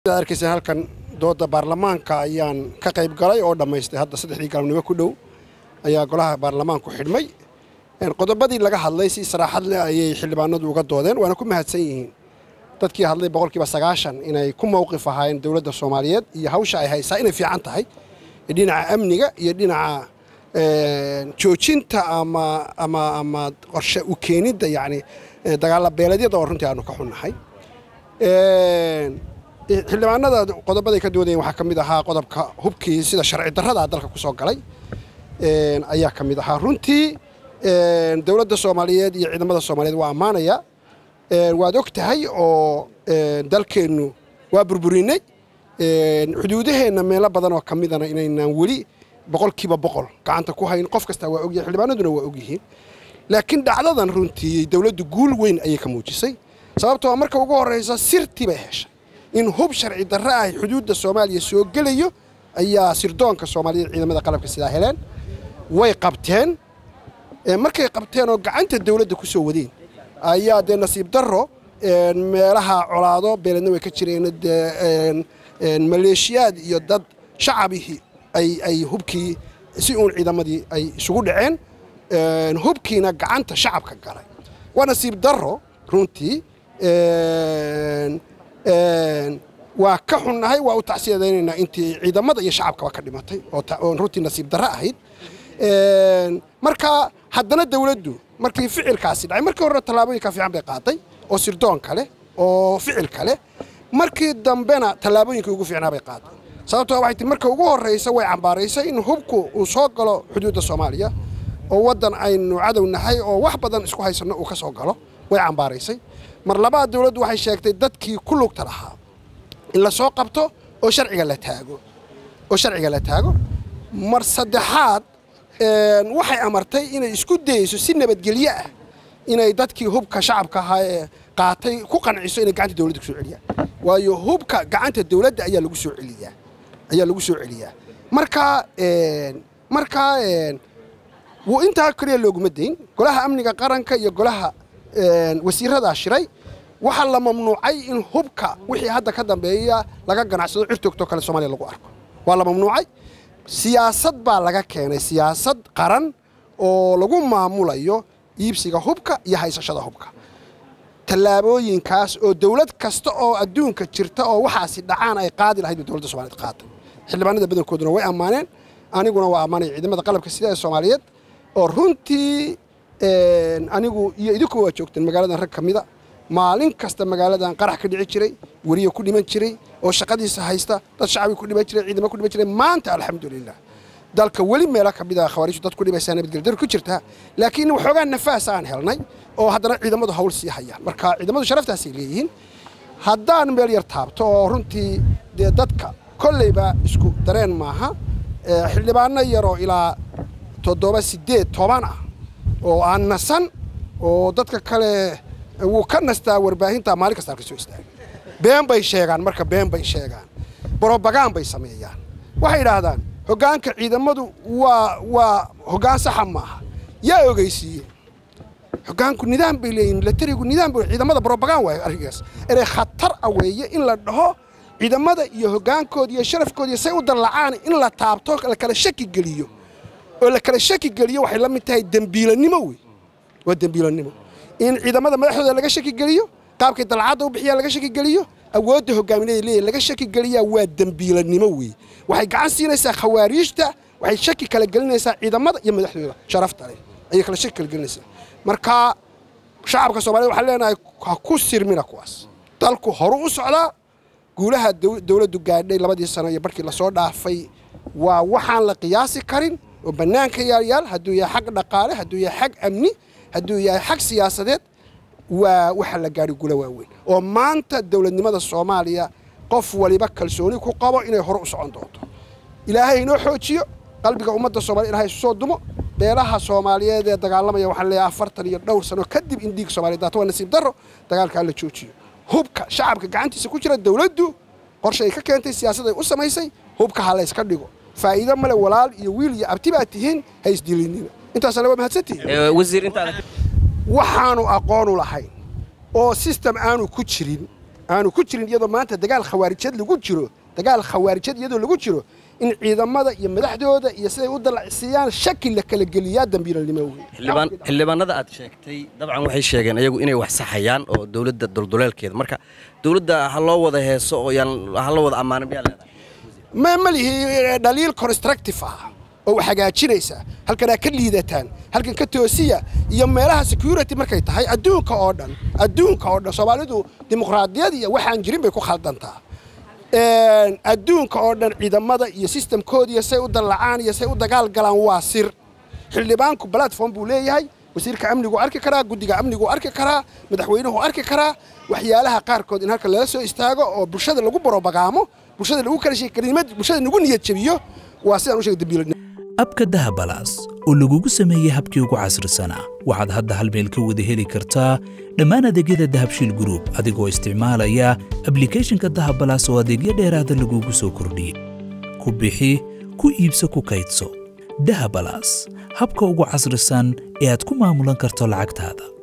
arkaysa halkan dooda baarlamaanka ayaan ka qayb galay oo dhammaystay hadda saddexdii galabnimo ku dhow ayaa golaha baarlamaanku xidhmay qodobadii laga hadlay si saraaxad leh ayay xildhibaanadu uga doodeen waana ku mahadsan yihiin dadkii hadlay boqolkiiba sagaashan inay ku mowqif ahaayeen dowladda soomaaliyeed iyo hawsha ay haysaa inay fiican tahay dhinaca amniga iyo dhinaca joojinta ama ama ama qorshe u keenidda yacni dagaalla beeleedyada oo runtii aanu ka xunnahay xildhibaanada qodobaday ka doodayeen waxaa ka mid ahaa qodobka hubkii sida sharci darrada dalka ku soo galay ayaa ka mid ahaa runtii dowladda soomaaliyeed iyo ciidamada soomaaliyeed waa ammaanaya waad og tahay oo dalkeennu waa burburinay xuduudaheenna meelo badan oo ka midana inaynaan weli boqolkiiba boqol gacanta ku hayn qof kastaa waa ogyahay xildhibaanaduna waa ogyihiin laakiin dhacdadan runtii dowladdu guul weyn ayay ka muujisay sababtoo marka ugu horraysa sirtii bay heshay in hub sharci darre ah xuduudda soomaaliya soo gelayo ayaa sirdoonka soomaaliyeed ciidamada qalabka sidaa heleen way qabteen markay qabteen oo gacanta dowladda ku soo wadeen ayaa dee nasiib darro meelaha colaado beeledna way ka jireen dee maleeshiyaad iyo dad shacabihii ay hubkii si uun ciidamadii ay isugu dhaceen hubkiina gacanta shacabka galay waa nasiib darro runtii waa ka xunnahay waa u tacsiyadaynaynaa intii ciidamada iyo shacabkaba ka dhimatay oo runtii nasiib darro ahayd marka haddana dowladdu markii ficilkaasi dhacay markii horena tallaabooyinka fiican bay qaaday oo sirdoonka leh oo ficilka leh markii dambena tallaabooyinkii ugu fiicnaa bay qaaday sababtoo waxay tii marka ugu horraysa way cambaaraysay in hubku uu soo galo xuduudda soomaaliya oo waddan aynu cadow nahay oo wax badan isku haysanno uu ka soo galo way cambaaraysay mar labaad dowladdu waxay sheegtay dadkii ku lugta lahaa in la soo qabto oo sharciga la taago oo sharciga la taago mar saddexaad waxay amartay inay isku dayeyso si nabadgelyo ah inay dadkii hubka shacabka ahaa ee qaatay ku qanciso inay gacanta dowladda ku soo celiyaan waayo hubka gacanta dowladda ayaa lagu soo celiyaa ayaa lagu soo celiyaa marka markaa wuu intaa keliya looguma dayn golaha amniga qaranka iyo golaha wasiiradaa shiray waxaa la mamnuucay in hubka wixii hadda ka dambeeya laga ganacsado cirtoogtoo kale soomaliya lagu arko waa la mamnuucay siyaasad baa laga keenay siyaasad qaran oo lagu maamulayo iibsiga hubka iyo haysashada hubka tallaabooyinkaas oo dowlad kasta oo adduunka jirta oo waxaasi dhacaan ay qaadi lahayd bay dowladda soomaliyeed qaaday xildhibaanada badankooduna way ammaaneen aniguna waa ammaanaya ciidamada qalabka sida ee soomaaliyeed oo runtii anigu iyo idinku waa joogteen magaaladan rag ka mida maalin kasta magaaladan qarax ka dhici jiray weriye ku dhiman jiray oo shaqadiisa haysta dad shacabi ku dhiman jiray ciidamo ku dhiman jiray maanta alxamdulilah dalka weli meelo ka mida khawaariijtu dad ku dhimaysaa nabadgelyo ku jirta laakiin waxoogaa nafaas aan helnay oo haddana ciidamadu hawl sii hayaan marka ciidamadu sharaftaasay leeyihiin haddaan meel yar taabto oo runtii dee dadka kolleyba isku dareen maaha xildhibaano yaroo ilaa toddoba siddeed toban ah oo aan nasan oo dadka kale wuu ka nastaa warbaahinta maalin kasta halka soo istaaga been bay sheegaan marka been bay sheegaan brobagaan bay sameeyaan waxay yidhaahdaan hoggaanka ciidamadu waa waa hoggaan saxa maaha yaa ogeysiiye hoggaanku nidaam bay leeyihin milatarigu nidaam bay ciidamada brobagaan waayo arrinkaas inay khatar ah weeye in la dhaho ciidamada iyo hoggaankooda iyo sharafkooda iyo say u dallacaan in la taabto la kala shaki geliyo oo la kala shaki geliyo waxay la mid tahay dembiilanimo wey waa dembiilanimo in ciidamada madaxdooda laga shaki geliyo qaabkay dalcadda u bixiyaan laga shaki geliyo awoodda hogaamineeda leeyahy laga shaki geliyaa waa dembiilanimo weeye waxay gacan siinaysaa khawaariijta waxay shaki kala gelinaysaa ciidamada iyo madaxdooda sharafta leh ayay kala shaki kala gelinaysaa marka shacabka soomaaliyed waxaan leenahay ha ku sirmina kuwaas dalku horu u socdaa guulaha dowladdu gaadhay labadii sano iyo barkii lasoo dhaafay waa waxaan la qiyaasi karin oo bannaanka yaalyaal hadduu yahay xag dhaqaale hadduu yahay xag amni hadduu yahay xag siyaasadeed waa waxa la gaadhi gula waaweyn oo maanta dowladnimada soomaaliya qof waliba kalsooni ku qabo inay hore u socon doonto ilaahay inoo xoojiyo qalbiga ummadda soomaliya ilahay isu soo dumo beelaha soomaaliyeed ee dagaalamaya waxaan leeyahay afartan iyo dhowr sano kadib in dhiig soomaliya daato waa nasiib darro dagaalkaa la joojiyo hubka shacabka gacantiisa ku jira dowladdu qorshe ay ka keentay siyaasad ay u samaysay hubka ha la yska dhigo faa'iido male walaal iyo wiil iyo abti baad tihiin ha isdilinina intaasana waa mahadsantihiin wasiir intaada waxaanu aqoonu lahayn oo sistem aanu ku jirin aanu ku jirin iyadoo maanta dagaal khawaarijad lagu jiro dagaal khawaarijad iyadoo lagu jiro in ciidamada iyo madaxdooda iyo siday u dalacsiiyaan shaki la kala geliyaa dambiilalnimo wey xildhibaanada aad sheegtay dabcan waxay sheegeen ayagu inay wax saxayaan oo dowladda dulduleelkeeda marka dowladda ha loo wada heeso oo yaan ha loo wada ammaanin miyaa leedahay ma ma lihi dhaliil constructive ah oo wax hagaajinaysa halkanaa ka liidataan halkan ka toosiya iyo meelaha security markay tahay adduunka oo dhan adduunka oo dhan soomaalidu dimuqraadiyad iyo waxaan jirin bay ku khaldantaa adduunka oo dhan ciidamada iyo sistamkoodiiyo say u dallacaan iyo say u dagaal galaan waa sir xildhibaanku platform buu leeyahay wasiirka amnigu arki karaa guddiga amnigu arki karaa madaxweynuhu arki karaa waxyaalaha qaarkood in halka lala soo istaago oo bulshada lagu barobagaamo bulshada lagu kala sheekelimad bulshada lagu niyad jabiyo waa sidaan u sheegay dambiilanimo abka dahabalaas oo lagugu sameeyey habkii ugu casrisanaa waxaad hadda hal meel ka wada heli kartaa dhammaan adeegyada dahabshiil gruub adigoo isticmaalaya ablikhethonka dahabalaas oo adeegyo dheeraada lagugu soo kordhiyey ku bixi ku iibso ku kaydso dahabalaas habka ugu casrisan ee aad ku maamulan karto lacagtaada